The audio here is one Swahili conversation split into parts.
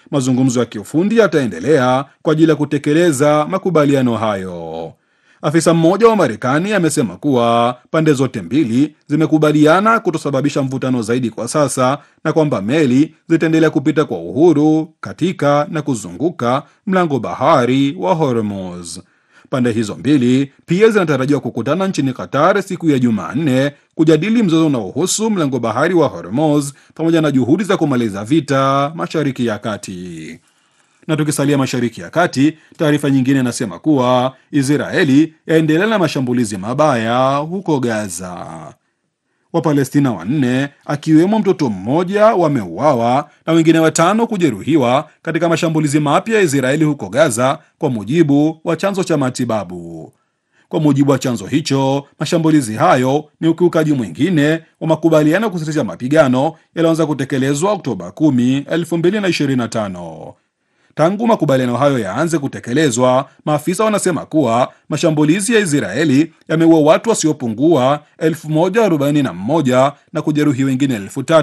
mazungumzo ya kiufundi yataendelea kwa ajili ya kutekeleza makubaliano hayo. Afisa mmoja wa Marekani amesema kuwa pande zote mbili zimekubaliana kutosababisha mvutano zaidi kwa sasa na kwamba meli zitaendelea kupita kwa uhuru katika na kuzunguka mlango bahari wa Hormuz. Pande hizo mbili pia zinatarajiwa kukutana nchini Qatar siku ya Jumanne kujadili mzozo unaohusu mlango bahari wa Hormuz pamoja na juhudi za kumaliza vita Mashariki ya Kati. Na tukisalia Mashariki ya Kati, taarifa nyingine inasema kuwa Israeli yaendelea na mashambulizi mabaya huko Gaza. Wapalestina wanne akiwemo mtoto mmoja wameuawa na wengine watano kujeruhiwa katika mashambulizi mapya ya Israeli huko Gaza, kwa mujibu wa chanzo cha matibabu. Kwa mujibu wa chanzo hicho, mashambulizi hayo ni ukiukaji mwingine wa makubaliano ya kusitisha mapigano yaliyoanza kutekelezwa Oktoba 10, 2025. Tangu makubaliano hayo yaanze kutekelezwa, maafisa wanasema kuwa mashambulizi ya Israeli yameua watu wasiopungua 1041 na kujeruhi wengine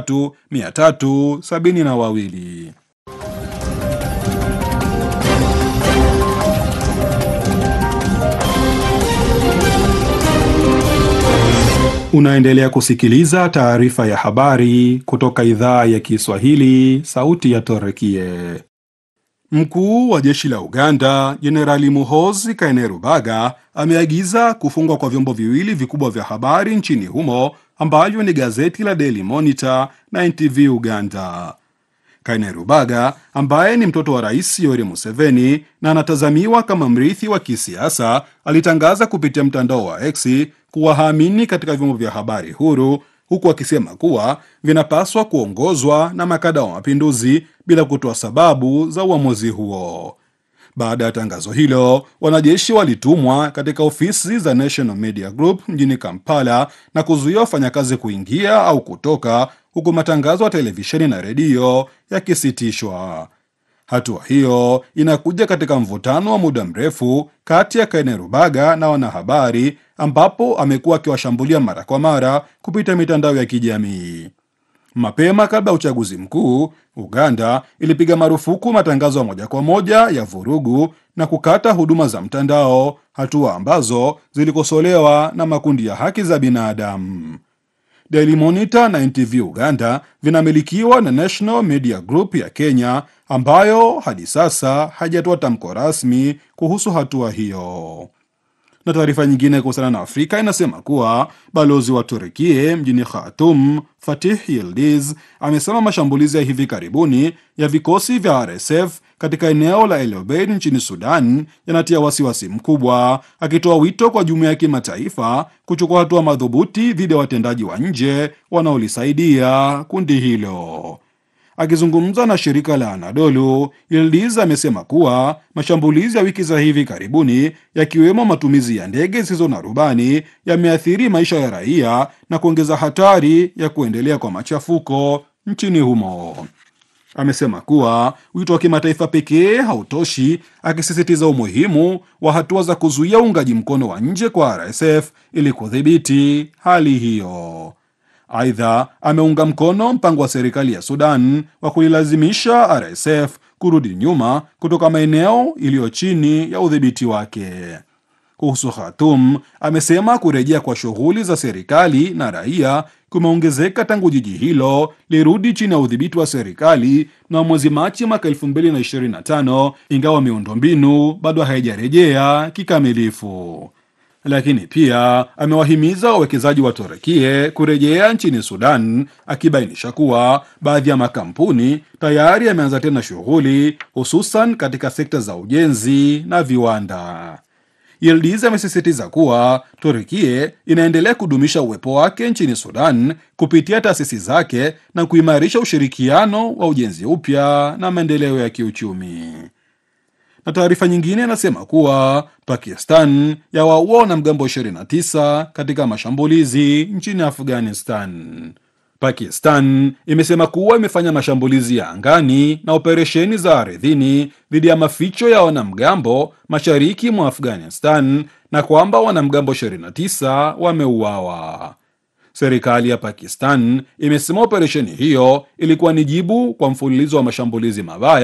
3372. Unaendelea kusikiliza taarifa ya habari kutoka idhaa ya Kiswahili, sauti ya Torekie. Mkuu wa jeshi la Uganda Jenerali Muhoozi Kainerubaga ameagiza kufungwa kwa vyombo viwili vikubwa vya habari nchini humo ambavyo ni gazeti la Daily Monitor na NTV Uganda. Kainerubaga ambaye ni mtoto wa Rais Yoweri Museveni na anatazamiwa kama mrithi wa kisiasa alitangaza kupitia mtandao wa X kuwa haamini katika vyombo vya habari huru huku akisema kuwa vinapaswa kuongozwa na makada wa mapinduzi bila kutoa sababu za uamuzi huo. Baada ya tangazo hilo, wanajeshi walitumwa katika ofisi za National Media Group mjini Kampala na kuzuia wafanyakazi kuingia au kutoka, huku matangazo ya televisheni na redio yakisitishwa. Hatua hiyo inakuja katika mvutano wa muda mrefu kati ya Kainerubaga na wanahabari, ambapo amekuwa akiwashambulia mara kwa mara kupitia mitandao ya kijamii. Mapema kabla ya uchaguzi mkuu, Uganda ilipiga marufuku matangazo ya moja kwa moja ya vurugu na kukata huduma za mtandao, hatua ambazo zilikosolewa na makundi ya haki za binadamu. Daily Monitor na NTV Uganda vinamilikiwa na National Media Group ya Kenya ambayo hadi sasa hajatoa tamko rasmi kuhusu hatua hiyo. Na taarifa nyingine kuhusiana na Afrika inasema kuwa balozi wa Turukie mjini Khartoum, Fatih Yildiz, amesema mashambulizi ya hivi karibuni ya vikosi vya RSF katika eneo la El Obeid nchini Sudan yanatia wasiwasi mkubwa, akitoa wito kwa jumuiya ya kimataifa kuchukua hatua madhubuti dhidi ya watendaji wa nje wanaolisaidia kundi hilo. Akizungumza na shirika la Anadolu, Yildiz amesema kuwa mashambulizi ya wiki za hivi karibuni yakiwemo matumizi ya ndege zisizo na rubani yameathiri maisha ya raia na kuongeza hatari ya kuendelea kwa machafuko nchini humo. Amesema kuwa wito wa kimataifa pekee hautoshi, akisisitiza umuhimu wa hatua za kuzuia uungaji mkono wa nje kwa RSF ili kudhibiti hali hiyo. Aidha, ameunga mkono mpango wa serikali ya Sudan wa kuilazimisha RSF kurudi nyuma kutoka maeneo iliyo chini ya udhibiti wake. Kuhusu Khartoum, amesema kurejea kwa shughuli za serikali na raia kumeongezeka tangu jiji hilo lirudi chini ya udhibiti wa serikali na mwezi Machi mwaka 2025, ingawa miundombinu bado haijarejea kikamilifu lakini pia amewahimiza wawekezaji wa Turukie kurejea nchini Sudan, akibainisha kuwa baadhi ya makampuni tayari yameanza tena shughuli, hususan katika sekta za ujenzi na viwanda. Yildiz amesisitiza kuwa Turukie inaendelea kudumisha uwepo wake nchini Sudan kupitia taasisi zake na kuimarisha ushirikiano wa ujenzi upya na maendeleo ya kiuchumi na taarifa nyingine inasema kuwa Pakistan yawaua wanamgambo 29 katika mashambulizi nchini Afghanistan. Pakistan imesema kuwa imefanya mashambulizi ya angani na operesheni za ardhini dhidi ya maficho ya wanamgambo mashariki mwa Afghanistan na kwamba wanamgambo 29 wameuawa. Serikali ya Pakistan imesema operesheni hiyo ilikuwa ni jibu kwa mfululizo wa mashambulizi mabaya